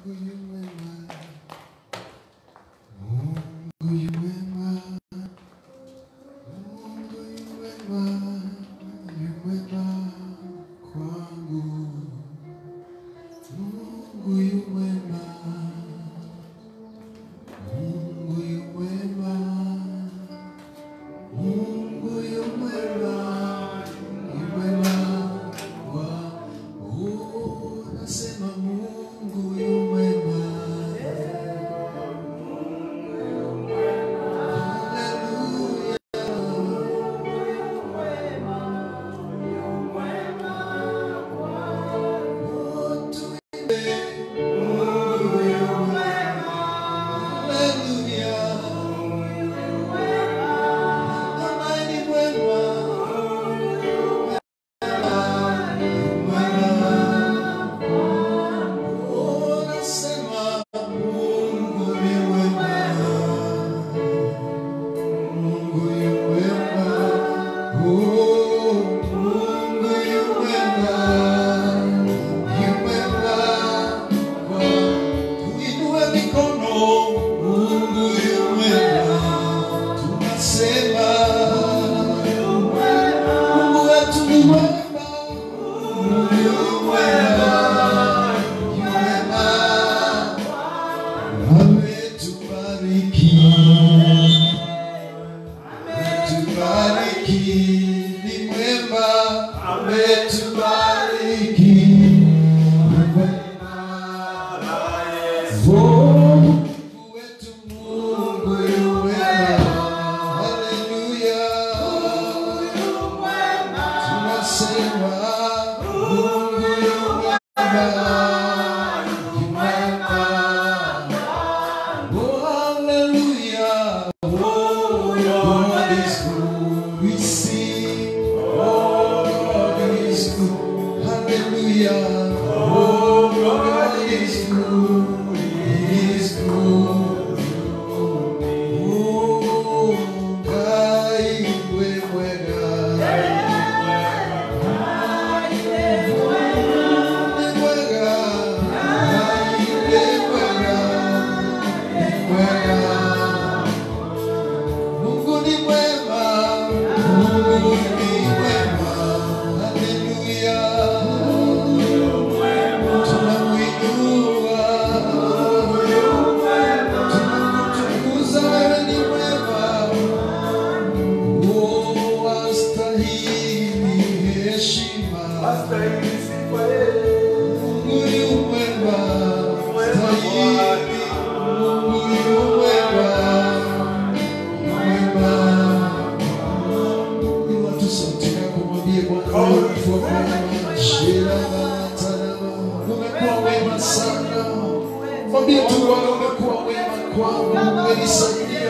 Mwambie tu Bwana, umekuwa wema kwangu, umenisaidia,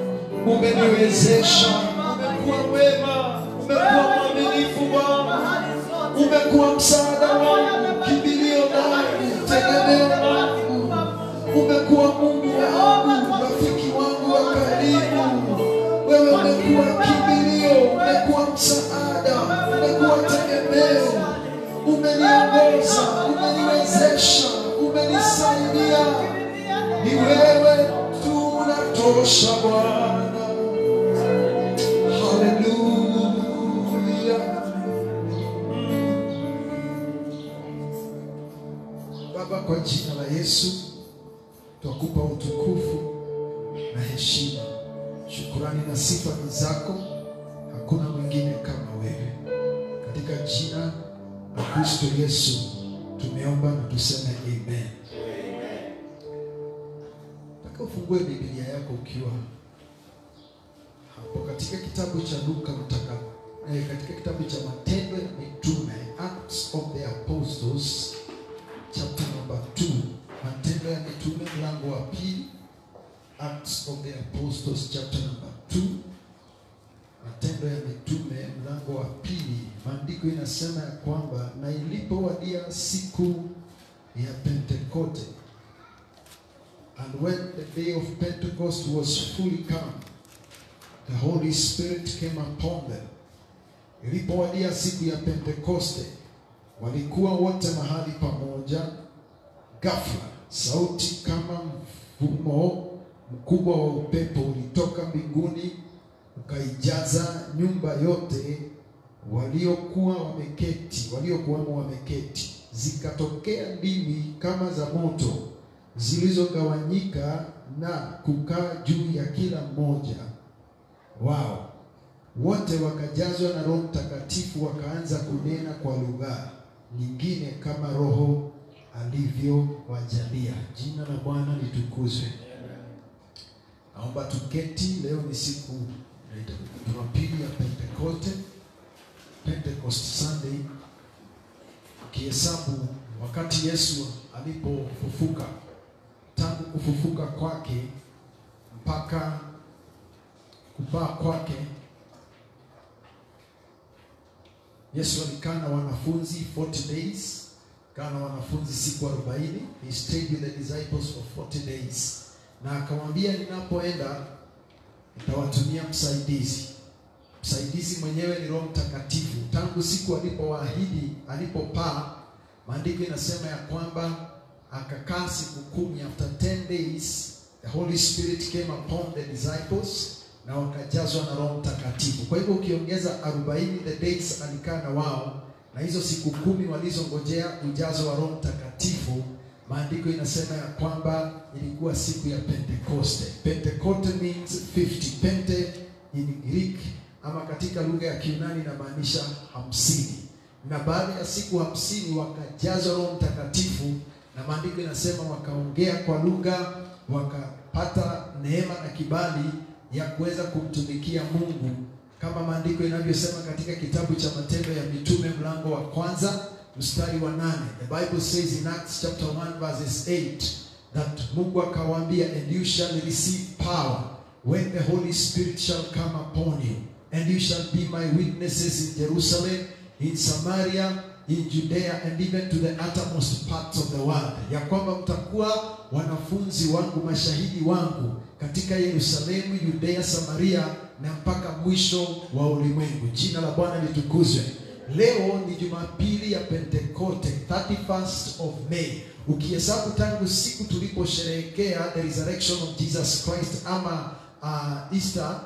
umeniwezesha, umekuwa wema, umekuwa mwaminifu Bwana, umekuwa msaada wangu, kimbilio langu, tegemeo langu, umekuwa Mungu wangu, rafiki wangu wa karibu. Wewe umekuwa kimbilio, umekuwa msaada, umekuwa tegemeo, umeniongoza, umeniwezesha, umenisaidia. Ni wewe tu unatosha Bwana. Haleluya. Baba, kwa jina la Yesu twakupa utukufu na heshima, shukurani na sifa ni zako, hakuna mwingine kama wewe. Katika jina la Kristo Yesu tumeomba na tuseme amen. Nataka ufungue Biblia yako ukiwa hapo katika kitabu cha Luka mtaka eh, katika kitabu cha Matendo ya Mitume, Acts of the Apostles chapter number 2, Matendo ya Mitume mlango wa pili, Acts of the Apostles chapter number 2, Matendo ya Mitume mlango wa pili. Maandiko inasema ya kwamba na ilipowadia siku ya Pentekoste And when the day of Pentecost was fully come, the Holy Spirit came upon them. Ilipowadia siku ya Pentekoste, walikuwa wote mahali pamoja. Ghafla sauti kama mfumo mkubwa wa upepo ulitoka mbinguni ukaijaza nyumba yote waliokuwa wameketi waliokuwamo wameketi. Zikatokea ndimi kama za moto zilizogawanyika na kukaa juu ya kila mmoja wao. Wote wakajazwa na Roho Mtakatifu, wakaanza kunena kwa lugha nyingine kama Roho alivyowajalia. Jina la Bwana litukuzwe. Naomba tuketi. Leo ni siku ya Jumapili ya Pentekoste, Pentecost Sunday. Ukihesabu wakati Yesu alipofufuka, tangu kufufuka kwake mpaka kupaa kwake, Yesu alikaa na wanafunzi 40 days, kaa na wanafunzi siku 40. He stayed with the disciples for 40 days, na akamwambia, ninapoenda nitawatumia msaidizi. Msaidizi mwenyewe ni Roho Mtakatifu. Tangu siku alipowaahidi, alipopaa, maandiko inasema ya kwamba akakaa siku kumi. After 10 days the Holy Spirit came upon the disciples na wakajazwa na Roho Mtakatifu. Kwa hivyo ukiongeza 40 the days alikaa na wao na hizo siku kumi walizongojea ujazo wa Roho Mtakatifu, maandiko inasema ya kwamba ilikuwa siku ya Pentekoste. Pentekoste means 50. Pente in Greek ama katika lugha ya Kiunani inamaanisha hamsini, na baada ya siku hamsini wakajazwa Roho Mtakatifu, na maandiko inasema wakaongea kwa lugha, wakapata neema na kibali ya kuweza kumtumikia Mungu kama maandiko inavyosema katika kitabu cha Matendo ya Mitume mlango wa kwanza mstari wa nane. The Bible says in Acts chapter 1 verses 8 that Mungu akawaambia, and you shall receive power when the Holy Spirit shall come upon you and you shall be my witnesses in Jerusalem, in Samaria, in Judea and even to the uttermost parts of the world, ya kwamba mtakuwa wanafunzi wangu, mashahidi wangu katika Yerusalemu, Judea, Samaria na mpaka mwisho wa ulimwengu. Jina la Bwana litukuzwe. Leo ni Jumapili ya Pentekoste, 31st of May. Ukihesabu tangu siku tuliposherehekea the resurrection of Jesus Christ ama uh, Easter,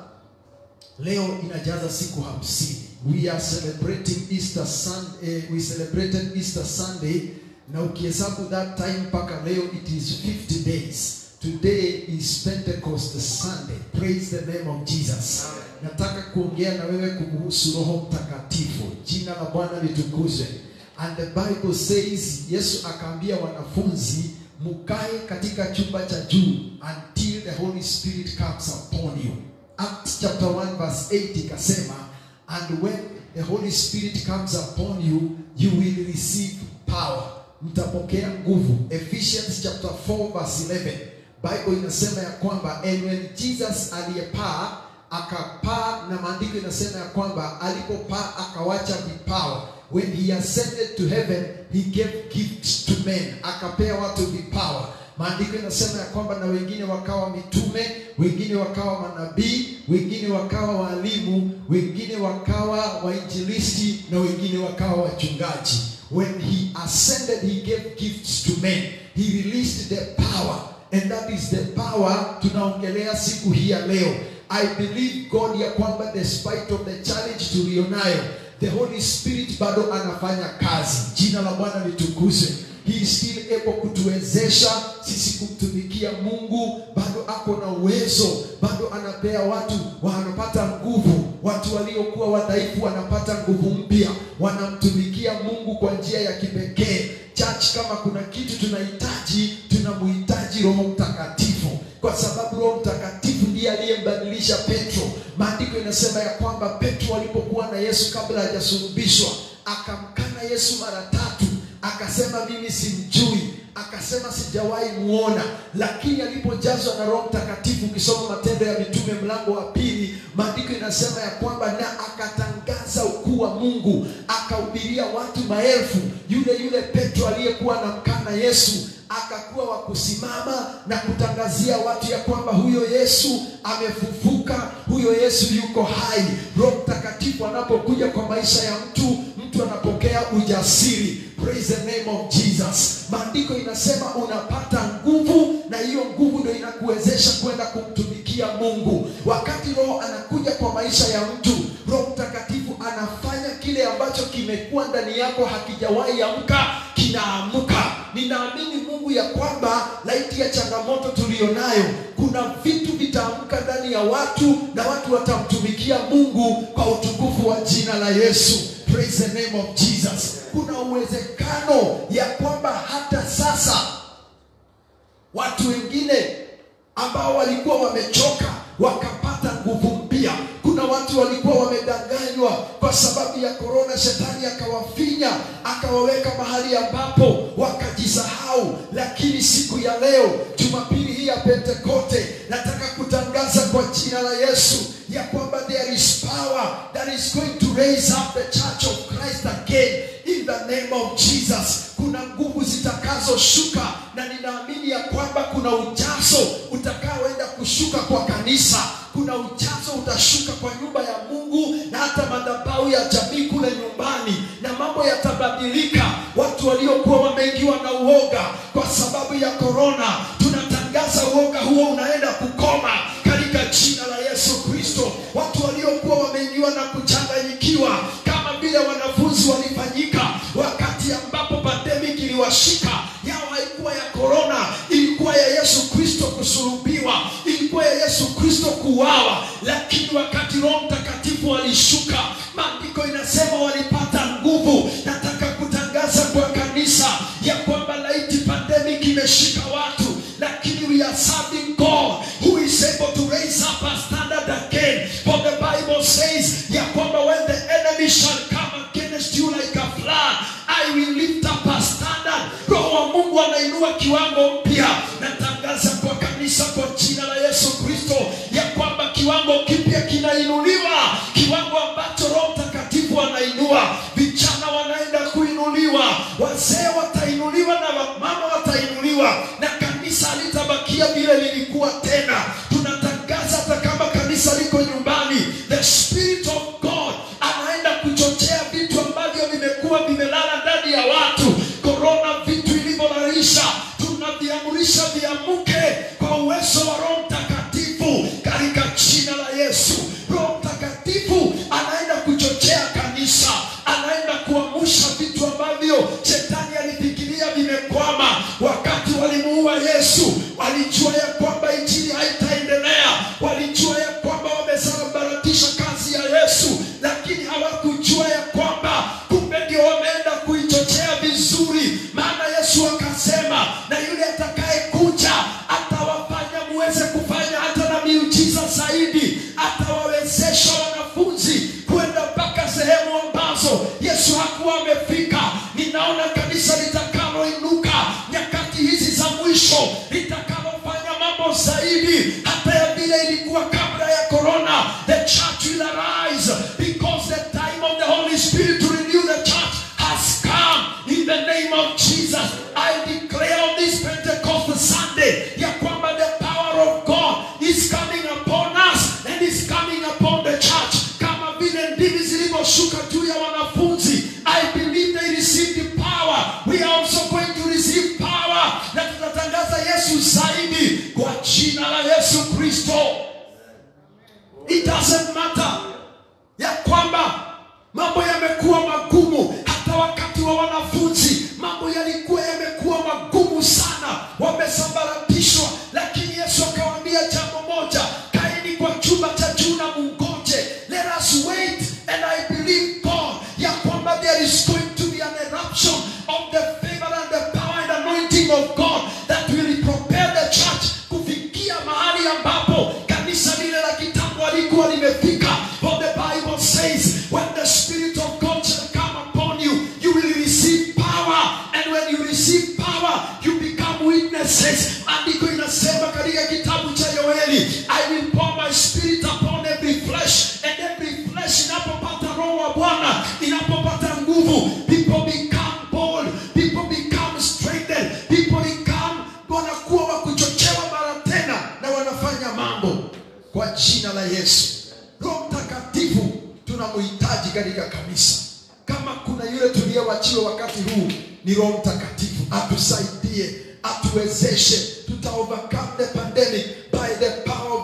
leo inajaza siku hamsini. We are celebrating Easter Sunday, eh, we celebrated Easter Sunday na ukihesabu that time mpaka leo it is 50 days. Today is Pentecost Sunday. Praise the name of Jesus. Nataka kuongea na wewe kumhusu Roho Mtakatifu. Jina la Bwana litukuzwe. And the Bible says, Yesu akaambia wanafunzi mukae katika chumba cha juu until the Holy Spirit comes upon you. Acts chapter 1 verse 8 ikasema, and when the Holy Spirit comes upon you, you will receive power. Mtapokea nguvu. Ephesians chapter 4 verse 11. Bible inasema ya kwamba and when Jesus aliyepaa akapaa, na maandiko inasema ya kwamba alipopaa akawacha vipawa. When he ascended to heaven he gave gifts to men, akapea watu vipawa. Maandiko inasema ya kwamba na wengine wakawa mitume, wengine wakawa manabii, wengine wakawa walimu, wengine wakawa wainjilisti na wengine wakawa wachungaji. When he ascended he gave gifts to men, he released the power and that is the power tunaongelea siku hii ya leo. I believe God ya kwamba despite of the challenge tulionayo, the Holy Spirit bado anafanya kazi. Jina la Bwana litukuzwe. He is still able kutuwezesha sisi kumtumikia Mungu, bado ako na uwezo, bado anapea watu wanapata nguvu. Watu waliokuwa wadhaifu wanapata nguvu mpya, wanamtumikia Mungu kwa njia ya kipekee. Church, kama kuna kitu tunahitaji, tunamhitaji Roho Mtakatifu, kwa sababu Roho Mtakatifu ndiye aliyembadilisha Petro. Maandiko inasema ya kwamba Petro alipokuwa na Yesu kabla hajasulubishwa, akamkana Yesu mara tatu, akasema mimi simjui, akasema sijawahi muona. Lakini alipojazwa na Roho Mtakatifu, ukisoma Matendo ya Mitume mlango wa pili, maandiko inasema ya kwamba na akatangaza ukuu wa Mungu, akahubiria watu maelfu. Yule yule Petro aliyekuwa anamkana Yesu akakuwa wa kusimama na kutangazia watu ya kwamba huyo Yesu amefufuka, huyo Yesu yuko hai. Roho Mtakatifu anapokuja kwa maisha ya mtu, mtu anapokea ujasiri. Praise the name of Jesus. Maandiko inasema unapata nguvu mungu wakati roho anakuja kwa maisha ya mtu roho mtakatifu anafanya kile ambacho kimekuwa ndani yako hakijawahi amka kinaamka ninaamini mungu ya kwamba laiti ya changamoto tuliyonayo kuna vitu vitaamka ndani ya watu na watu watamtumikia mungu kwa utukufu wa jina la yesu praise the name of jesus kuna uwezekano ya kwamba hata sasa watu wengine ambao walikuwa wamechoka wakapata nguvu mpya kuna watu walikuwa wamedanganywa kwa sababu ya korona shetani akawafinya akawaweka mahali ambapo wakajisahau lakini siku ya leo jumapili hii ya pentekote nataka kutangaza kwa jina la yesu ya kwamba there is power that is going to raise up the church of christ again in the name of jesus kuna nguvu zitakazoshuka na ninaamini ya kwamba kuna ujazo utakaoenda kushuka kwa kanisa kuna ujazo utashuka kwa nyumba ya mungu na hata madhabahu ya jamii kule nyumbani na mambo yatabadilika watu waliokuwa wameingiwa na uoga kwa sababu ya korona tunatangaza uoga huo unaenda kukoma katika jina la yesu kristo watu waliokuwa wameingiwa na kuchanganyikiwa kama vile wanafunzi walifanyika wakati ambapo pandemic iliwashika yao haikuwa ya korona ilikuwa ya yesu kristo kusulubiwa ilikuwa ya yesu kristo kuuawa lakini wakati roho mtakatifu alishuka maandiko inasema walipata nguvu nataka kutangaza kwa kanisa ya kwamba laiti pandemic imeshika watu lakini we are serving god who is able to raise up a standard again for the bible says ya kwamba when the enemy shall come against you like a flood i will lift up a standard roho wa mungu anainua kiwango mpya natangaza kwa kanisa kwa jina la yesu kristo ya kwamba kiwango kipya kinainuliwa kiwango ambacho roho mtakatifu anainua vijana wanaenda kuinuliwa wazee watainuliwa na wamama watainuliwa na kanisa litabakia vile lilikuwa tena tunatangaza hata kama kanisa liko nyumbani the spirit of god anaenda kuchochea vitu ambavyo vimekuwa vimelala ndani ya watu korona vitu ilivyolarisha tunaviamurisha viamuke kwa uwezo wa roho mtakatifu katika jina la yesu roho mtakatifu anaenda kuchochea kanisa anaenda kuamusha vitu ambavyo shetani alifikiria vimekwama wakati walimuua yesu walijua ya kwamba injili haitaendelea walijua ya kwamba wamesambaratisha kazi ya yesu lakini hawakujua ya kwamba kumbe ndio wameenda kuichochea vizuri maana yesu akasema na yule atakayekuja atawafanya muweze kufanya hata na miujiza zaidi atawawezesha wanafunzi kwenda mpaka sehemu ambazo yesu hakuwa amefika ninaona kanisa litakaloinuka nyakati hizi za mwisho litakalofanya mambo zaidi hata ya vile ilikuwa kabla ya corona the church will arise because the time of the holy spirit to renew the church has come in the name of jesus i declare on this pentecost sunday ya kwamba the power of god is coming upon us and is coming upon the church kama vile ndimi zilivyoshuka juu ya wanafunzi i believe they received the power we are also going to receive power na tutatangaza yesu zaidi kwa jina la yesu kristo it doesn't matter ya kwamba mambo yamekuwa magumu hata wakati wa wanafunzi mambo yalikuwa yamekuwa magumu sana wamesambaratishwa lakini yesu akawaambia jambo moja kaeni kwa chumba cha juu na mungoje let us wait and i believe god ya kwamba there is going to be an eruption of the favor and the power and anointing of god that will prepare the church kufikia mahali ambapo kanisa lile la kitambo alikuwa limefika for the bible says when the spirit of god shall come upon you you will receive power and when you receive power you become witnesses andiko inasema katika kitabu cha yoeli i will pour my spirit upon every flesh and every flesh inapopata roho wa bwana inapopata nguvu people become bold people become strengthened people become wanakuwa wa kuchochewa mara tena na wanafanya mambo kwa jina la yesu roho mtakatifu tunamhitaji katika kanisa kama kuna yule tuliyewachiwa wakati huu ni roho mtakatifu atusaidie atuwezeshe tuta overcome the pandemic by the power of the holy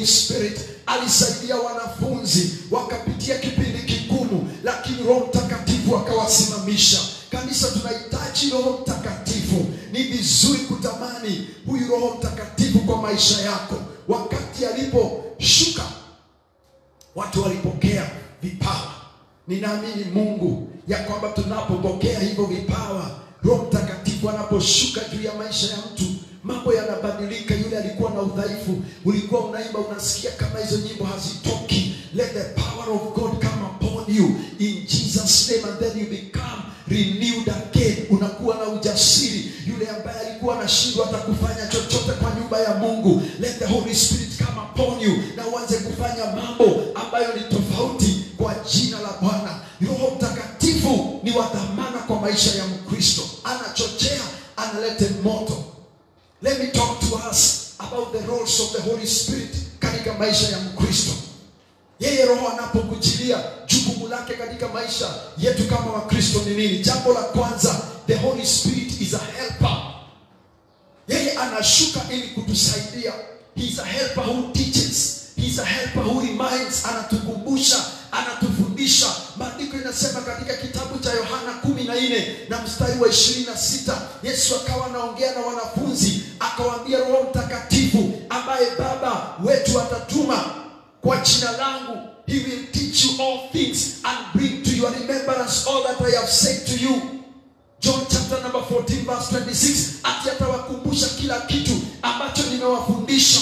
Holy Spirit alisaidia wanafunzi wakapitia kipindi kigumu, lakini Roho Mtakatifu akawasimamisha. Kanisa, tunahitaji Roho Mtakatifu. Ni vizuri kutamani huyu Roho Mtakatifu kwa maisha yako. Wakati aliposhuka watu walipokea vipawa. Ninaamini Mungu ya kwamba tunapopokea hivyo vipawa, Roho Mtakatifu anaposhuka juu ya maisha ya mtu, mambo yanabadilika. Yule alikuwa na udhaifu, ulikuwa unaimba, unasikia kama hizo nyimbo hazitoki. Let the power of God come upon you in Jesus name and then you become renewed again. Unakuwa na ujasiri. Yule ambaye alikuwa anashindwa hata kufanya chochote kwa nyumba ya Mungu, let the Holy Spirit come upon you na uanze kufanya mambo ambayo ni tofauti kwa jina la Bwana. Roho Mtakatifu ni wa dhamana kwa maisha ya Mkristo, anachochea, analete moto. Let me talk to us about the roles of the Holy Spirit katika maisha ya Mkristo. Yeye Roho anapokujilia, jukumu lake katika maisha yetu kama Wakristo ni nini? Jambo la kwanza, the Holy Spirit is a helper. Yeye anashuka ili kutusaidia. He is a helper who teaches. He is a helper who reminds, anatukumbusha, anatufundisha. Maandiko inasema katika kitabu cha Yohana kumi na nne na mstari wa ishirini na sita Yesu akawa anaongea na wanafunzi akawaambia, Roho Mtakatifu ambaye Baba wetu atatuma kwa jina langu, he will teach you all things and bring to your remembrance all that I have said to you. John chapter number 14 verse 26, ati atawakumbusha kila kitu ambacho nimewafundisha.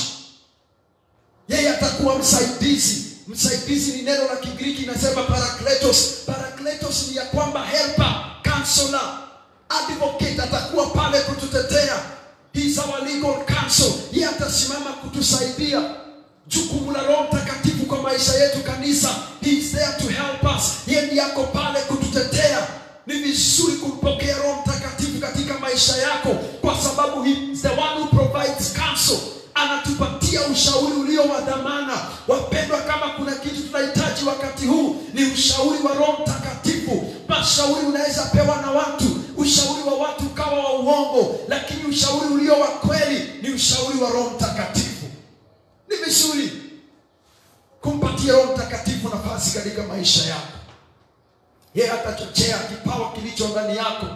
Yeye atakuwa msaidizi. Msaidizi ni neno la Kigiriki inasema parakletos. Parakletos ni ya kwamba helper, counselor, advocate atakuwa pale kututetea. He is our legal counsel. Yeye atasimama kutusaidia. Jukumu la Roho Mtakatifu kwa maisha yetu kanisa, he is there to help us. Yeye ndiye ako pale kututetea. Ni vizuri kumpokea Roho Mtakatifu katika maisha yako, kwa sababu he is the one who provides counsel, anatupatia ushauri ulio wa dhamana. Wapendwa, kama kuna kitu tunahitaji wakati huu ni ushauri wa Roho Mtakatifu. Mashauri unaweza pewa na watu, ushauri wa watu ukawa wa uongo, lakini ushauri ulio wa kweli ni ushauri wa Roho Mtakatifu. Ni vizuri kumpatia Roho Mtakatifu nafasi katika maisha yako. Yeye atachochea kipawa kilicho ndani yako,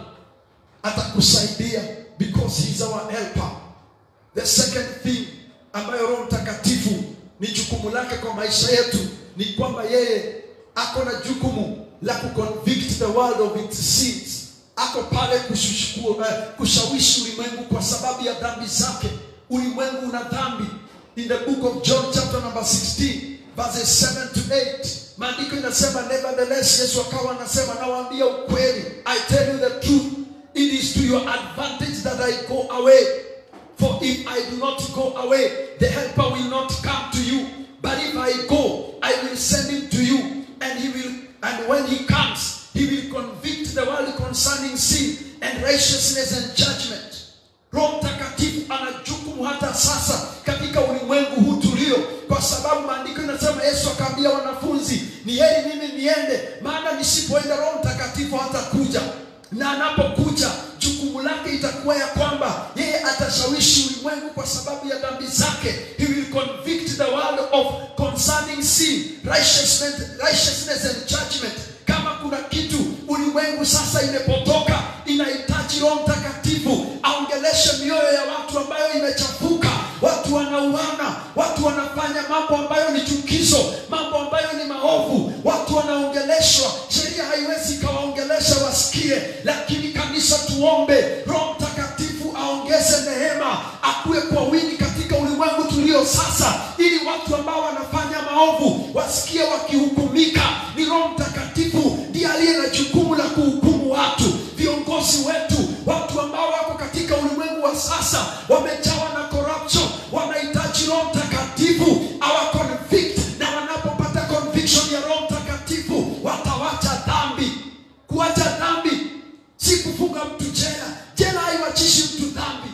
atakusaidia because he is our helper. The second thing ambayo Roho Mtakatifu ni jukumu lake kwa maisha yetu ni kwamba yeye ako na jukumu la kuconvict the world of its sins. Ako pale kushushukua, uh, kushawishi ulimwengu kwa sababu ya dhambi zake. Ulimwengu una dhambi. In the book of John chapter number 16 verses 7 to 8 maandiko inasema nevertheless yesu akawa anasema nawaambia ukweli i tell you the truth it is to your advantage that i go away for if i do not go away the helper will not come to you but if i go i will send him to you and he will and when he comes he will convict the world concerning sin and righteousness and judgment roho mtakatifu ana jukumu hata sasa katika ulimwengu huu tulio kwa sababu maandiko inasema yesu akaambia wanafunzi ni heri mimi niende maana nisipoenda roho mtakatifu hatakuja na anapokuja jukumu lake itakuwa ya kwamba yeye atashawishi ulimwengu kwa sababu ya dhambi zake he will convict the world of concerning sin righteousness, righteousness and judgment kama kuna kitu ulimwengu sasa imepotoka inahitaji roho mtakatifu aongeleshe mioyo ya watu ambayo imechafuka watu wanauana watu wanafanya mambo ambayo ni chukizo mambo ambayo ni maovu watu wanaongeleshwa sheria haiwezi ikawaongelesha wasikie lakini kanisa tuombe roho mtakatifu aongeze neema akuwe kwa wingi katika ulimwengu tulio sasa ili watu ambao wanafanya maovu wasikie wakihukumika ni roho mtakatifu ndiye aliye na jukumu la kuhukumu watu viongozi wetu watu ambao wako katika ulimwengu wa sasa wamejawa na corruption wanahitaji roho mtakatifu awa convict na wanapopata conviction ya roho mtakatifu watawacha dhambi kuacha dhambi si kufunga mtu jela jela haiwachishi mtu dhambi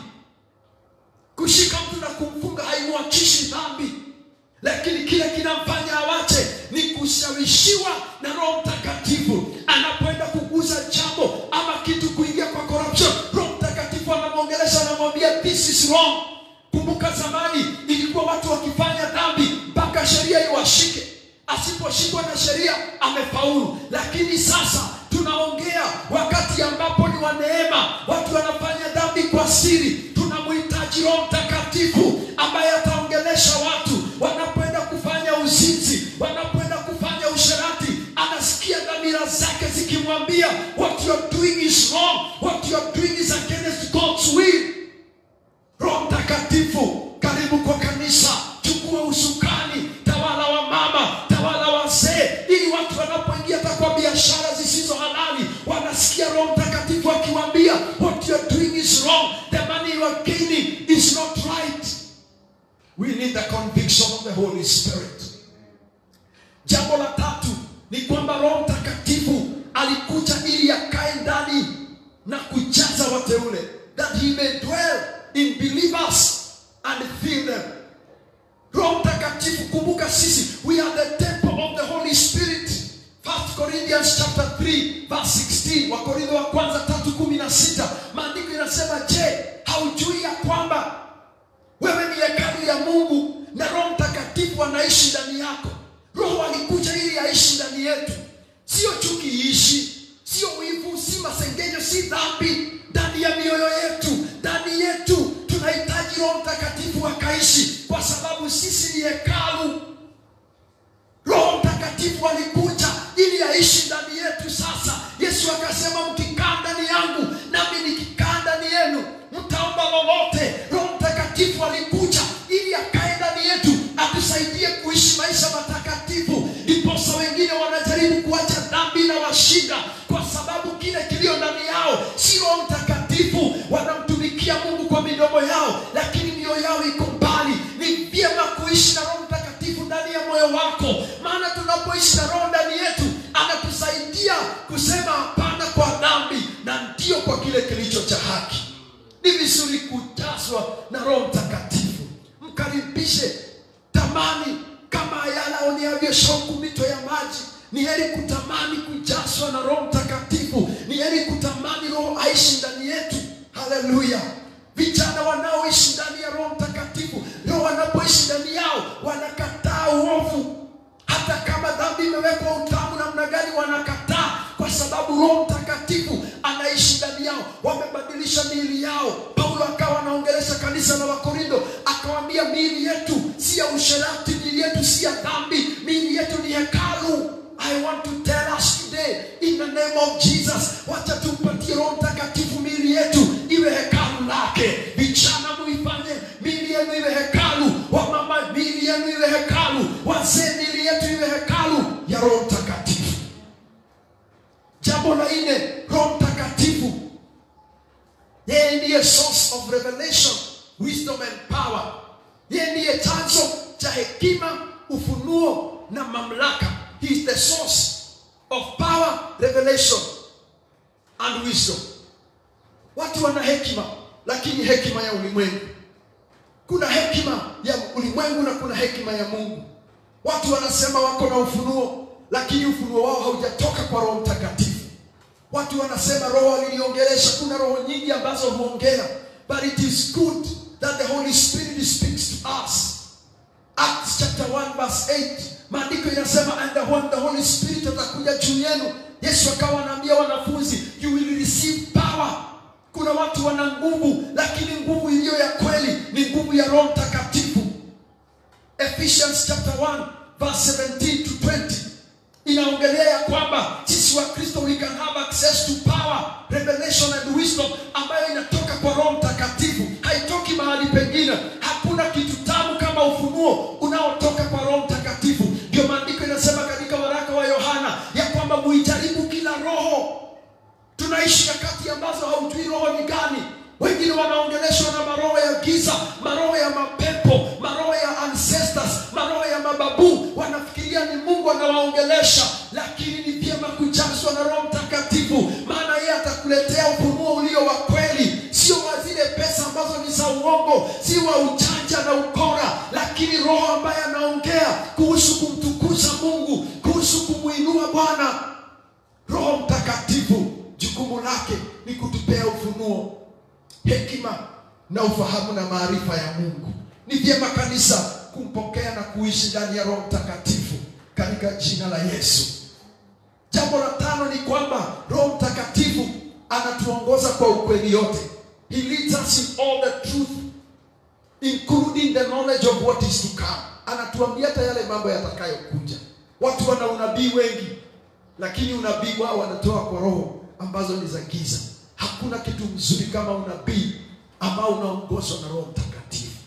kushika mtu na kumfunga haimwachishi dhambi lakini kile kinamfanya awache ni kushawishiwa na roho mtakatifu anapoenda kuguza jambo ama kitu kuingia kwa corruption roho mtakatifu anamwongelesha anamwambia this is wrong kumbuka zamani ilikuwa watu wakifanya dhambi anataka sheria iwashike asiposhikwa na sheria amefaulu lakini sasa tunaongea wakati ambapo ni wa neema watu wanafanya dhambi kwa siri tunamhitaji roho mtakatifu ambaye ataongelesha watu wanapoenda kufanya uzinzi wanapoenda kufanya usherati anasikia dhamira zake zikimwambia what you are doing is wrong what you are doing is against God's will roho mtakatifu karibu kwa kanisa chukua usukani tawala wa mama tawala wazee ili watu wanapoingia hata kwa biashara zisizo halali wanasikia roho mtakatifu akiwambia what you are doing is wrong the money you are gaining is not right we need the conviction of the holy spirit jambo la tatu ni kwamba roho mtakatifu alikuja ili akae ndani na kujaza wateule that he may dwell in believers and fill them roho mtakatifu kumbuka sisi we are the temple of the holy spirit 1 corinthians chapter 3 verse 16 wakorintho wa kwanza 3:16 maandiko inasema je haujui ya kwamba wewe ni hekalu ya mungu na roho mtakatifu anaishi ndani yako roho alikuja ili aishi ndani yetu sio chuki iishi sio wivu si masengenyo si dhambi ndani ya mioyo yetu ndani yetu tunahitaji roho mtakatifu akaishi kwa sababu sisi ni hekalu roho mtakatifu alikuja ili aishi ndani yetu sasa yesu akasema mkikaa ndani yangu nami nikikaa ndani yenu mtaomba lolote roho mtakatifu alikuja ili akae ndani yetu atusaidie kuishi maisha matakatifu ndiposa wengine wanajaribu kuacha dhambi na washinda kwa sababu kile kilio ndani yao si roho mtakatifu wanamtumikia mungu kwa midomo yao lakini mioyo yao iko mbali ni vyema kuishi na roho mtakatifu ndani ya moyo wako maana tunapoishi na roho ndani yetu anatusaidia kusema hapana kwa dhambi na ndio kwa kile kilicho cha haki ni vizuri kujazwa na roho mtakatifu mkaribishe tamani kama ayala oniavyo shauku mito ya maji ni heri kutamani kujazwa na roho mtakatifu ni heri kutamani roho aishi ndani yetu haleluya vijana wanaoishi ndani ya roho mtakatifu roho wanapoishi ndani yao wanakataa uovu hata kama dhambi imewekwa utamu namna gani wanakataa kwa sababu roho mtakatifu anaishi ndani yao wamebadilisha miili yao paulo akawa anaongelesha kanisa la wakorindo akawambia miili yetu si ya usherati miili yetu si ya dhambi miili yetu ni hekalu i want to tell us today in the name of jesus wacha tumpatie roho mtakatifu miili yetu iwe hekalu lake vijana muifanye miili yenu iwe hekalu wamama miili yenu iwe hekalu wazee miili yetu iwe hekalu ya roho mtakatifu jambo la nne roho mtakatifu yeye ndiye source of revelation wisdom and power yeye ndiye chanzo cha hekima ufunuo na mamlaka he is the source of power revelation and wisdom watu wana hekima lakini hekima ya ulimwengu kuna hekima ya ulimwengu na kuna hekima ya mungu watu wanasema wako na ufunuo lakini ufunuo wao haujatoka kwa roho mtakatifu watu wanasema roho aliliongelesha kuna roho nyingi ambazo huongea but it is good that the holy spirit speaks to us acts chapter 1 verse 8 maandiko inasema and the, when the holy spirit atakuja juu yenu yesu akawa anaambia wanafunzi you will receive power kuna watu wana nguvu lakini nguvu iliyo ya kweli ni nguvu ya roho mtakatifu ephesians chapter 1 verse 17 to 20 inaongelea ya kwamba sisi wa kristo we can have access to power revelation and wisdom ambayo inatoka kwa roho mtakatifu haitoki mahali pengine hakuna kitu tamu kama ufunuo unaotoka kwa roho mtakatifu ndio maandiko inasema katika waraka wa yohana ya kwamba muijaribu kila roho tunaishi nyakati ambazo haujui roho ni gani wengine wanaongeleshwa na maroho ya giza maroho ya mapepo maroho ya ancestors maroho ya mababu wanafikiria ni mungu anawaongelesha lakini ni vyema kujazwa na roho mtakatifu maana yeye atakuletea ufunuo ulio wa kweli sio wa zile pesa ambazo ni za uongo si wa ujanja na ukora lakini roho ambaye anaongea kuhusu kumtukuza mungu kuhusu kumwinua bwana roho mtakatifu jukumu lake ni kutupea ufunuo hekima na ufahamu na maarifa ya mungu ni vyema kanisa kumpokea na kuishi ndani ya Roho Mtakatifu katika jina la Yesu. Jambo la tano ni kwamba Roho Mtakatifu anatuongoza kwa ukweli yote. He leads us in all the truth including the knowledge of what is to come. Anatuambia hata yale mambo yatakayokuja. Watu wana unabii wengi, lakini unabii wao wanatoa kwa roho ambazo ni za giza. Hakuna kitu mzuri kama unabii ambao unaongozwa na Roho Mtakatifu.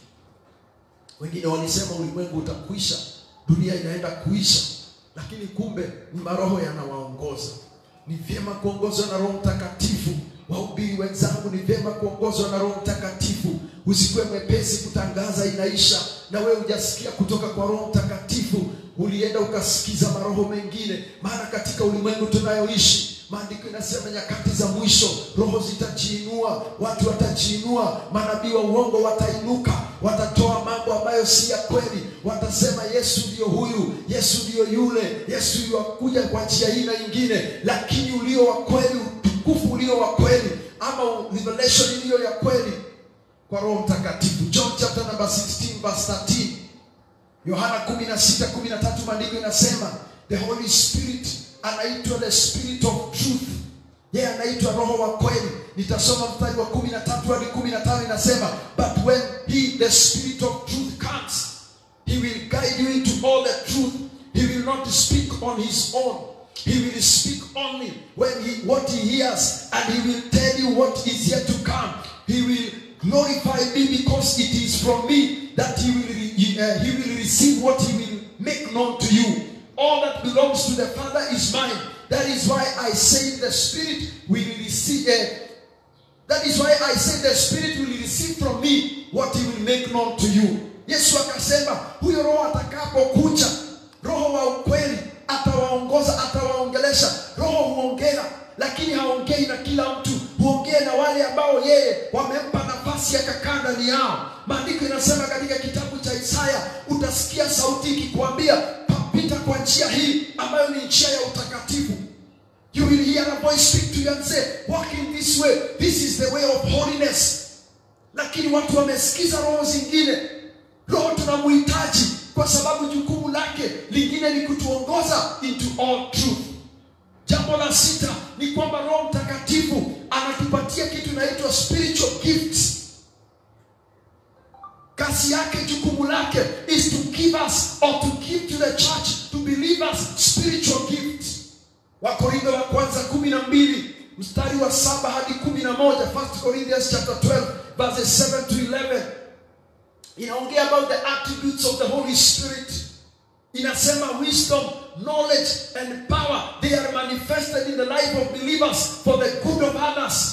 Wengine walisema ulimwengu utakwisha, dunia inaenda kuisha, lakini kumbe ni maroho yanawaongoza. Ni vyema kuongozwa na Roho Mtakatifu. Wahubiri wenzangu, ni vyema kuongozwa na Roho Mtakatifu. Usikuwe mwepesi kutangaza inaisha, na wewe hujasikia kutoka kwa Roho Mtakatifu, ulienda ukasikiza maroho mengine. Maana katika ulimwengu tunayoishi Maandiko inasema nyakati za mwisho roho zitajiinua, watu watajiinua, manabii wa uongo watainuka, watatoa mambo ambayo si ya kweli, watasema Yesu ndiyo huyu, Yesu ndiyo yule, Yesu yuakuja kwa njia hii na ingine, lakini ulio wa kweli, utukufu ulio wa kweli, ama revelation iliyo ya kweli kwa Roho Mtakatifu. John chapter number 16 verse 13, Yohana 16 13, maandiko inasema the Holy Spirit anaitwa the spirit of truth yeye yeah, anaitwa roho wa kweli nitasoma mstari wa kumi na tatu hadi kumi na tano inasema but when he the spirit of truth comes he will guide you into all the truth he will not speak on his own he will speak only when he what he hears and he will tell you what is yet to come he will glorify me because it is from me that he will re- uh, he will receive what he will make known to you all that belongs to the Father is mine. That is why I say the Spirit will receive. Uh, that is why I say the Spirit will receive from me what He will make known to you. Yesu akasema huyo Roho atakapokuja, Roho wa ukweli atawaongoza, atawaongelesha. Roho huongea, lakini haongei na kila mtu, huongea na wale ambao yeye wamempa nafasi akakaa ndani yao. Maandiko inasema katika kitabu cha Isaya, utasikia sauti ikikwambia pita kwa njia hii ambayo ni njia ya utakatifu. You will hear a voice speak to you and say, walk in this way. This is the way of holiness. Lakini watu wamesikiza roho zingine. Roho tunamhitaji kwa sababu jukumu lake lingine ni kutuongoza into all truth. Jambo la sita ni kwamba Roho Mtakatifu anatupatia kitu inaitwa spiritual gifts. Kazi yake, jukumu lake is to give us or to give to the church to believers spiritual gifts. Wakorintho wa kwanza kumi na mbili mstari wa saba hadi kumi na moja First Corinthians chapter 12 verses 7 to 11 inaongea about the attributes of the Holy Spirit. Inasema wisdom, knowledge and power they are manifested in the life of believers for the good of others.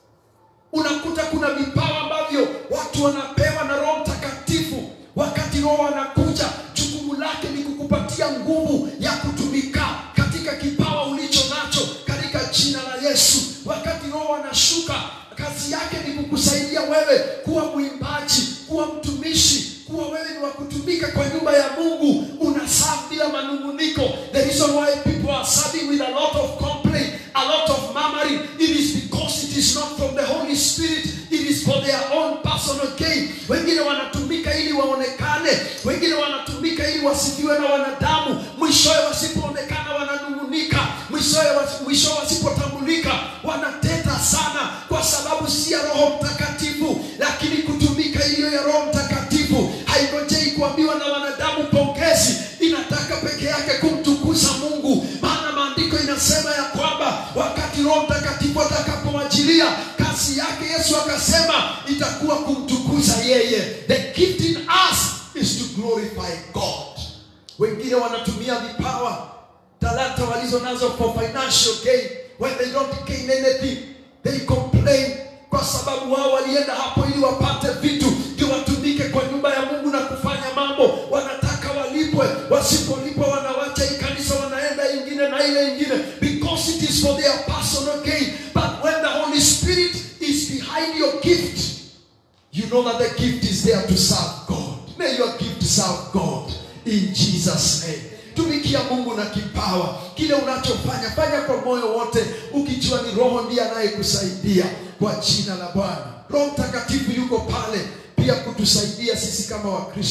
Unakuta kuna vipawa ambavyo watu wanapewa na Roho Mtakatifu. Wakati Roho anakuja, jukumu lake ni kukupatia nguvu ya kutumika katika kipawa ulicho nacho katika jina la Yesu. Wakati Roho anashuka, kazi yake ni kukusaidia wewe kuwa mwimbaji, kuwa mtumishi, kuwa wewe ni wa kutumika kwa nyumba ya Mungu. Unaserve bila manunguniko. The reason why people are serving with a lot of complaint, a lot of murmuring, it is because it is not from the Holy Spirit, it is for their own personal gain. Wengine wanatumika ili waonekane, wengine wanatumika ili wasifiwe na wanadamu. Mwishowe wasipoonekana wananung'unika, mwishowe wasi- mwishowe wasipotambulika wanateta sana, kwa sababu si ya Roho Mtakatifu. Lakini kutumika iliyo ya Roho Mtakatifu haingojei kuambiwa na wanadamu pongezi, inataka peke yake kumtukuza Mungu, maana maandiko inasema ya kwamba wakati Roho Mtakatifu atakapowajilia kazi yake, Yesu akasema itakuwa kumtukuza yeye. The gift in us is to glorify God. Wengine wanatumia vipawa talanta walizo nazo for financial gain. When they don't gain anything, they complain kwa sababu wao walienda hapo ili wapate vitu ndio watumike kwa nyumba ya Mungu na kufanya mambo. Wanataka walipwe, wasipolipwa wanawacha hii kanisa, wanaenda ingine na ile ingine, because it is for their personal gain. But when the Holy Spirit is behind your gift, you know that the gift is there to serve God. May your gift serve God in Jesus name. Tumikia Mungu na kipawa kile unachofanya, fanya kwa moyo wote, ukijua ni Roho ndiye anayekusaidia kwa jina la Bwana. Roho Mtakatifu yuko pale pia kutusaidia sisi kama Wakristo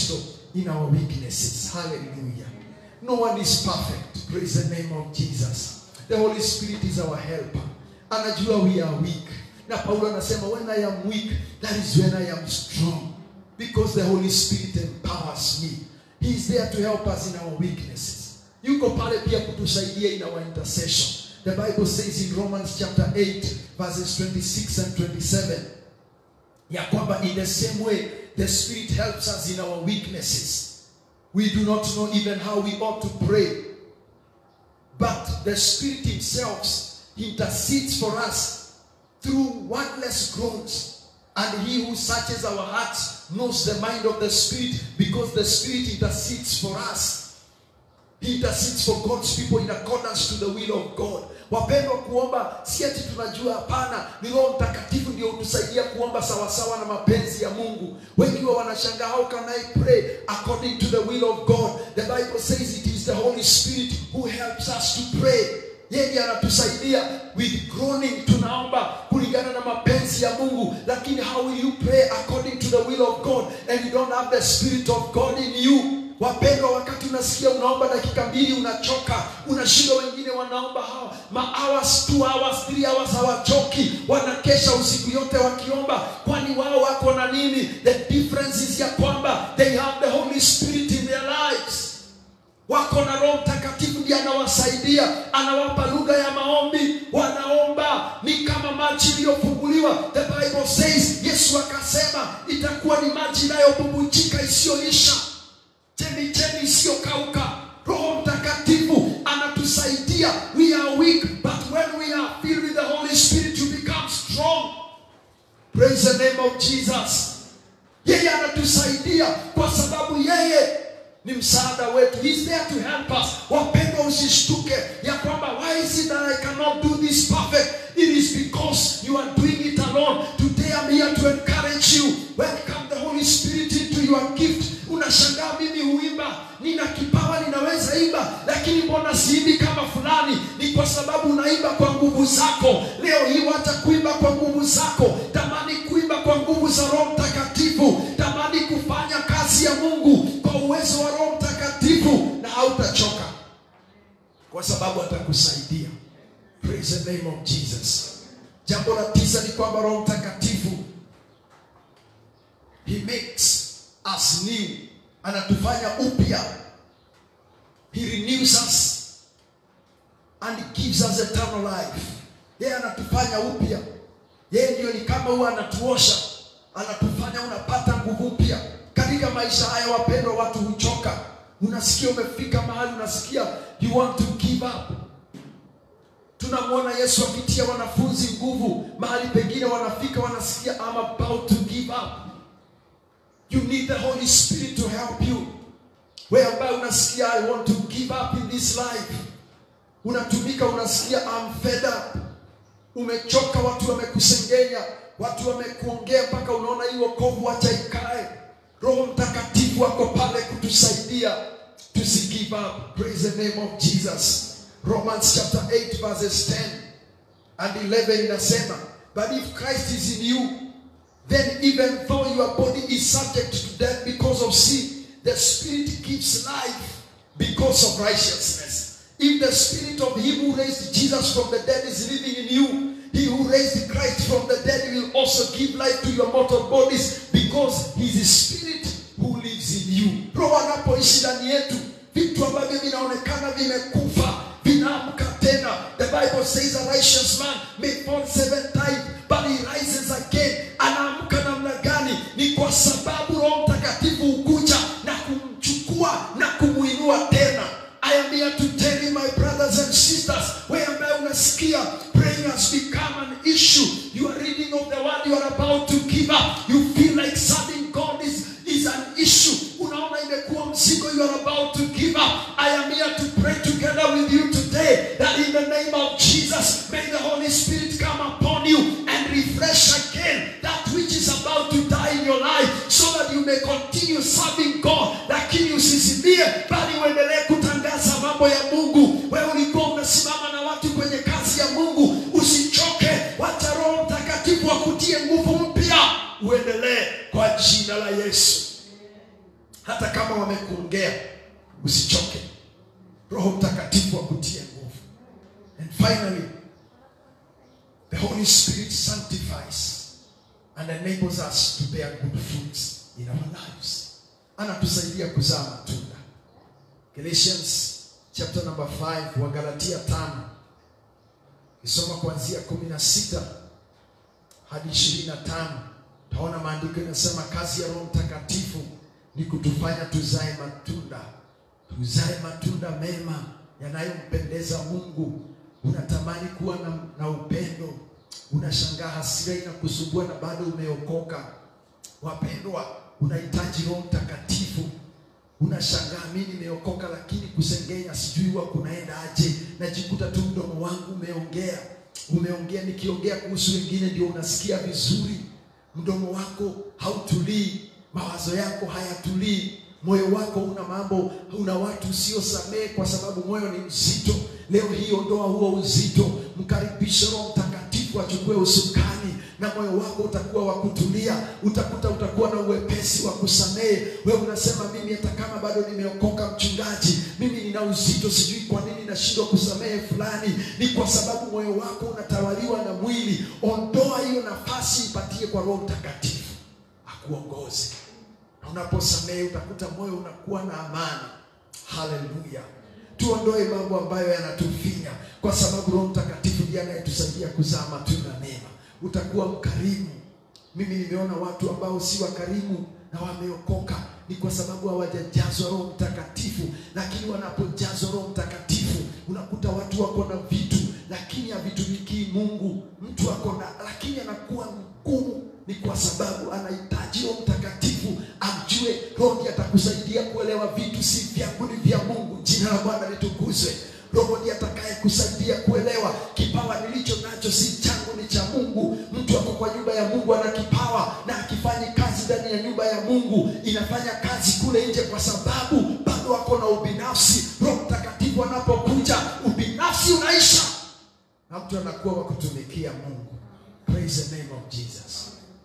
in our weaknesses. Hallelujah. No one is perfect. Praise the name of Jesus. The Holy Spirit is our helper. Anajua we are weak. Na Paulo anasema when I am weak, that is when I am strong. Because the Holy Spirit empowers me. He is there to help us in our weaknesses. Yuko pale pia kutusaidia in our intercession. The Bible says in Romans chapter 8 verses 26 and 27 ya kwamba in the same way the Spirit helps us in our weaknesses. We do not know even how we ought to pray. But the Spirit Himself intercedes for us through wordless groans. And He who searches our hearts knows the mind of the Spirit because the Spirit intercedes for us. He intercedes for God's people in accordance to the will of God. Wapendwa, kuomba si ati tunajua, hapana. Ni Roho Mtakatifu ndio hutusaidia kuomba sawasawa na mapenzi ya Mungu. Wengi wa wanashangaa, how can I pray according to the will of God? The Bible says it is the Holy Spirit who helps us to pray. Yeye ndiye anatusaidia with groaning, tunaomba kulingana na mapenzi ya Mungu. Lakini how will you pray according to the will of God and you don't have the Spirit of God in you? Wapendwa, wakati unasikia unaomba dakika mbili unachoka, unashinda. Wengine wanaomba hawa ma hours, two hours, three hours, hawachoki, wanakesha usiku yote wakiomba. Kwani wao wako na nini? The difference is ya kwamba they have the Holy Spirit in their lives wako na Roho Mtakatifu ndiye anawasaidia, anawapa lugha ya maombi, wanaomba ni kama maji iliyofunguliwa. The Bible says, Yesu akasema itakuwa ni maji inayobubujika isiyoisha, chemichemi isiyokauka. Roho Mtakatifu anatusaidia. We are weak, but when we are filled with the Holy Spirit you become strong. Praise the name of Jesus. Yeye anatusaidia kwa sababu yeye ni msaada wetu. He is there to help us. Wapendwa, usishtuke ya kwamba why is it that I cannot do this perfect? It is because you are doing it alone. Today I'm here to encourage you. Welcome the Holy Spirit into your gift. Unashangaa, mimi huimba, nina kipawa, ninaweza imba, lakini mbona siimbi kama fulani? Ni kwa sababu unaimba kwa nguvu zako. Leo hii wacha kuimba kwa nguvu zako, tamani kuimba kwa nguvu za Roho Mtakatifu, tamani kufanya kazi ya Mungu kwa uwezo wa Roho Mtakatifu, na hautachoka kwa sababu atakusaidia. Praise the name of Jesus. Jambo la tisa ni kwamba Roho Mtakatifu he makes us new, anatufanya upya. He renews us and gives us eternal life. Yeye anatufanya upya. Yeye ndio ni kama huwa anatuosha, anatufanya unapata nguvu mpya katika maisha haya. Wapendwa, watu huchoka. Unasikia umefika mahali unasikia you want to give up. Tunamwona Yesu akitia wanafunzi nguvu, mahali pengine wanafika wanasikia I'm about to give up. You need the Holy Spirit to help you. Wewe ambaye unasikia I want to give up in this life, unatumika, unasikia I'm fed up, umechoka, watu wamekusengenya, watu wamekuongea mpaka unaona hii wokovu acha ikae. Roho Mtakatifu ako pale kutusaidia tusi give up. Praise the name of Jesus. Romans chapter 8 verses 10 and 11 inasema, but if Christ is in you then even though your body is subject to death because of sin, the Spirit gives life because of righteousness. If the Spirit of Him who raised Jesus from the dead is living in you, He who raised Christ from the dead will also give life to your mortal bodies because He is the Spirit who lives in you. Roho anapoishi ndani yetu, vitu ambavyo vinaonekana vimekufa vinaamka tena. The Bible says a righteous man may fall seven times but he rises again. Anaamka namna gani? Ni kwa sababu Roho Mtakatifu hukuja na kumchukua na kumuinua tena. I am here to tell you my brothers and sisters, wewe ambaye unasikia praying has become an issue. You are reading of the word, you are about to give up. You feel like serving God is, is an issue. Unaona imekuwa mzigo, you are about to give up. I am here to pray together with you today that in the name of Jesus, may the Holy Spirit come upon you and refresh again that which is about to die in your life so that you may continue serving God, lakini usizimie, bali uendelee kutangaza mambo ya Mungu. Wewe ulikuwa unasimama na watu kwenye kazi ya Mungu, usichoke, wacha Roho Mtakatifu akutie nguvu mpya, uendelee kwa jina la Yesu. hata kama wamekuongea usichoke roho mtakatifu akutie nguvu and finally the holy spirit sanctifies and enables us to bear good fruits in our lives anatusaidia kuzaa matunda galatians chapter number 5 wa galatia 5 kisoma kuanzia 16 hadi 25 taona maandiko inasema kazi ya roho mtakatifu ni kutufanya tuzae matunda tuzae matunda mema yanayompendeza mungu unatamani kuwa na, na upendo unashangaa hasira inakusumbua na bado umeokoka wapendwa unahitaji roho mtakatifu unashangaa mi nimeokoka lakini kusengenya sijui huwa kunaenda aje najikuta tu mdomo wangu umeongea umeongea nikiongea kuhusu wengine ndio unasikia vizuri mdomo wako hautulii mawazo yako hayatulii moyo wako una mambo una watu usiosamehe kwa sababu moyo ni mzito leo hii ondoa huo uzito mkaribishe roho mtakatifu achukue usukani na moyo wako utakuwa wa kutulia utakuta utakuwa na uwepesi wa kusamehe wewe unasema mimi hata kama bado nimeokoka mchungaji mimi nina uzito sijui kwa nini nashindwa kusamehe fulani ni kwa sababu moyo wako unatawaliwa na mwili ondoa hiyo nafasi ipatie kwa roho mtakatifu akuongoze na unaposamehe utakuta moyo unakuwa na amani haleluya tuondoe mambo ambayo yanatufinya kwa sababu roho mtakatifu ndiye anayetusaidia kuzaa matunda mema utakuwa mkarimu mimi nimeona watu ambao si wakarimu na wameokoka ni kwa sababu hawajajazwa roho mtakatifu lakini wanapojazwa roho mtakatifu unakuta watu wako na vitu lakini havitumikii mungu mtu ako na lakini anakuwa mgumu ni kwa sababu anahitaji roho mtakatifu amjue roho ndiye atakusaidia kuelewa vitu si vyangu ni vya mungu jina la bwana litukuzwe roho ndiye atakaye kusaidia kuelewa kipawa nilicho nacho si changu ni cha mungu mtu ako kwa nyumba ya mungu ana kipawa na akifanyi kazi ndani ya nyumba ya mungu inafanya kazi kule nje kwa sababu bado ako na ubinafsi roho mtakatifu anapokuja ubinafsi unaisha na mtu anakuwa wa kutumikia mungu praise the name of jesus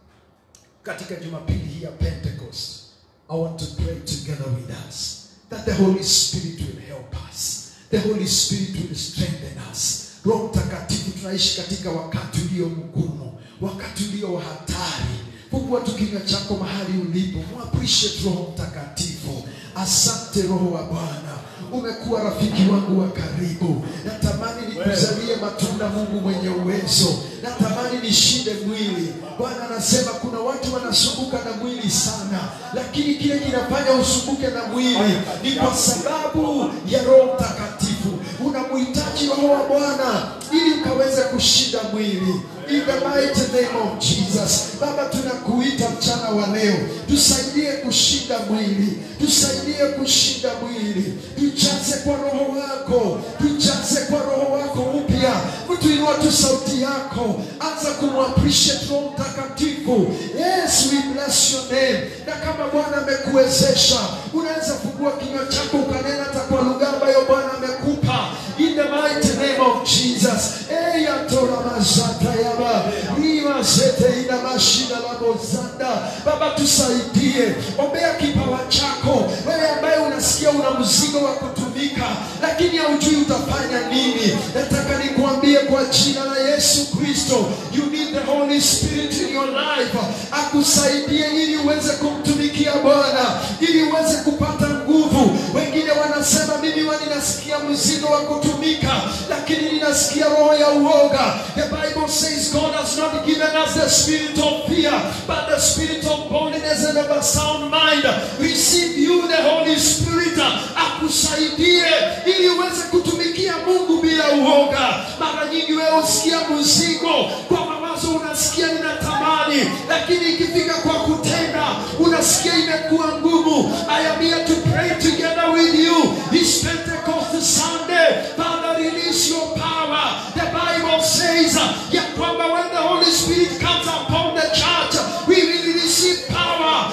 katika jumapili hii ya pentecost i want to pray together with us that the holy spirit will help us the holy spirit will strengthen us roho mtakatifu tunaishi katika wakati ulio mgumu wakati ulio wa hatari fungua tu kinywa chako mahali ulipo muappreciate roho mtakatifu asante roho wa bwana umekuwa rafiki wangu wa karibu natamani nikuzalie matunda mungu mwenye uwezo natamani nishinde mwili bwana anasema kuna watu wanasumbuka na mwili sana lakini kile kinafanya usumbuke na mwili ni kwa sababu ya roho mtakatifu unamhitaji roho wa bwana ili ukaweze kushinda mwili in the mighty name of jesus baba tunakuita mchana wa leo tusaidie kushinda mwili tusaidie kushinda mwili tujaze kwa roho wako tujaze kwa roho wako upya mtu inua tu sauti yako anza kumappreciate roho mtakatifu yes we bless your name na kama bwana amekuwezesha unaweza fungua kinywa chako ukanena hata kwa lugha ambayo bwana amekupa in the mighty name of jesus eyatora mazata yaba riva zete ina mashina la mozanda baba tusaidie ombea kipawa chako wewe ambaye unasikia una mzigo wa kutumika lakini haujui utafanya nini nataka nikuambie kwa jina la yesu kristo you need the holy spirit in your life akusaidie ili uweze kumtumikia bwana ili uweze kupata nguvu wengine wanasema mimi wa ninasikia mzigo wa kutumika lakini ninasikia roho ya uoga the bible says god has not given us the spirit of fear but the spirit of boldness and of a sound mind receive you the holy spirit akusaidie ili uweze kutumikia mungu bila uoga mara nyingi wewe usikia mzigo kwa mawazo unasikia ninatamani lakini ikifika kwa kutenda unasikia imekuwa ngumu i am here to pray together with you this pentecost sunday father release your power the bible says uh, ya kwamba when the holy spirit comes upon the church we will receive power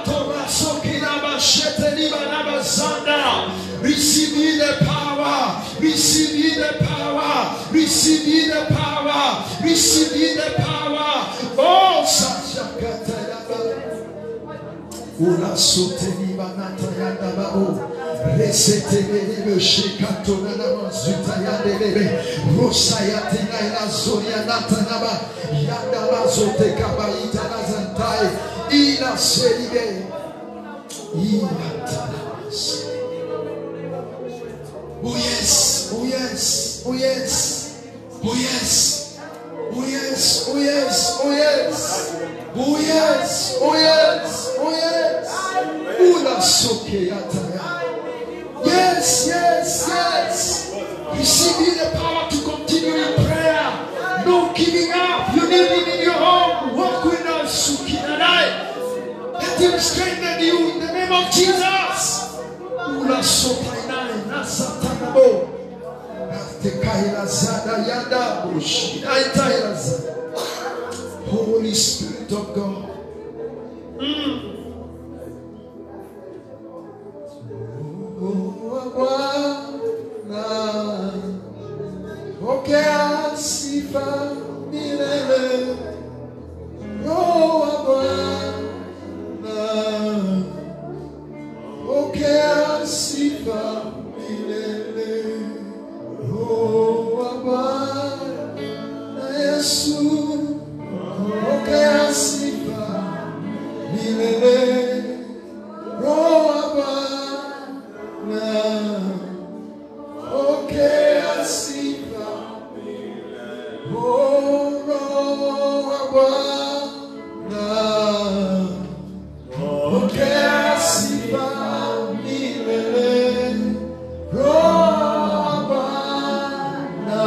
matorasokilabashetelibanabazanda receive ye the power receive ye the power receive ye the power receive ye the power oh sashakatalaba Ula soteni banata yanda bao. Resetelebe shikato na namazuta yandelebe. Rosa yatina ila zoria nata naba. Yanda mazote kabaita na zantai. Ila seribe. Ila tanas. Oh yes, oh yes, oh yes, oh yes, oh yes, oh yes, oh yes, oh yes, oh yes, oh yes. Ula soke yataya. Yes, yes, yes. Receive the power to continue in prayer. No giving up. You need him in your home. Walk with us. Sukinadai. Let him strengthen you in the name of Jesus. Ula sotainai nasatanabo. Tekaila zada yada bushi. Aitaila zada. Holy Spirit of God. Oh, Bwana, pokea sifa milele. Roho wa Bwana, pokea sifa milele. Roho wa Bwana Yesu, pokea sifa milele. Roho wa Bwana, pokea sifa Oh, Roho wa Bwana, pokea sifa milele. Roho wa Bwana,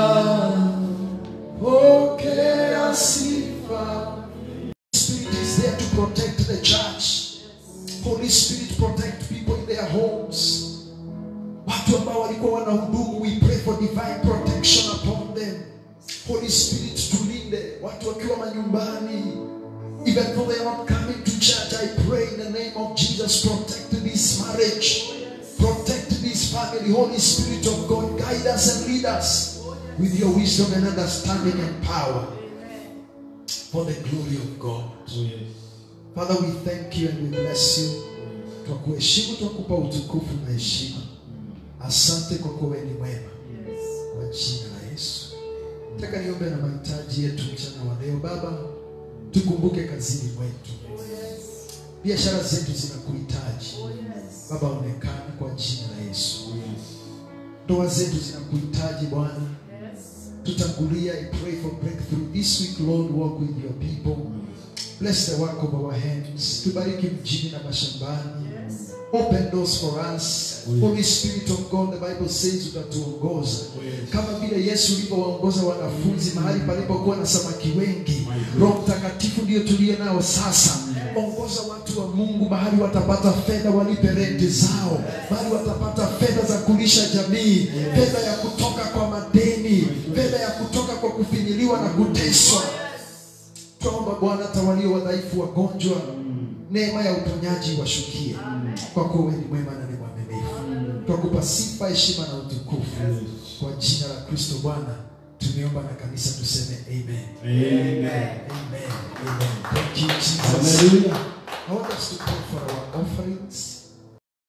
pokea sifa. Spirit is there to protect the church. Holy Spirit protect people in their homes. Watu ambao walikuwa wanahudumu, we pray for divine protection upon them. Holy Spirit tulinde watu wakiwa manyumbani. Even though they are not coming to church, I pray in the name of Jesus, protect this marriage. Protect this family. Holy Spirit of God, guide us and lead us with your wisdom and understanding and power for the glory of God. Father, we thank you and we bless you. Twakuheshimu, twakupa utukufu na heshima. Asante kwa kuwa wewe ni mwema. Kwa jina la Yesu. Nataka niombe na mahitaji yetu mchana wa leo. Baba, tukumbuke kazini mwetu, biashara zetu zinakuhitaji Baba, onekana kwa jina la Yesu. Ndoa zetu zinakuhitaji Bwana, tutangulia. I pray for breakthrough this week, Lord. Walk with your people. Bless the work of our hands. Tubariki mjini na mashambani. Open doors for us. Holy Spirit of God, the Bible says utatuongoza kama vile Yesu ulivyowaongoza wanafunzi mahali palipokuwa na samaki wengi. Roho Mtakatifu ndio tuliye nao sasa. Ongoza watu wa Mungu mahali watapata fedha, walipe renti zao, mahali watapata fedha za kulisha jamii, fedha ya kutoka kwa madeni, fedha ya kutoka kwa kufinyiliwa na kuteswa. Tuomba Bwana, hata walio wadhaifu, wagonjwa, neema ya uponyaji washukie, kwa kuwa wewe ni mwema na ni mwaminifu. Twakupa sifa, heshima na utukufu kwa jina la Kristo Bwana. Tumeomba na kanisa tuseme amen. Amen. Amen. Amen. Thank you, Jesus. Hallelujah. I want us to pray for our offerings.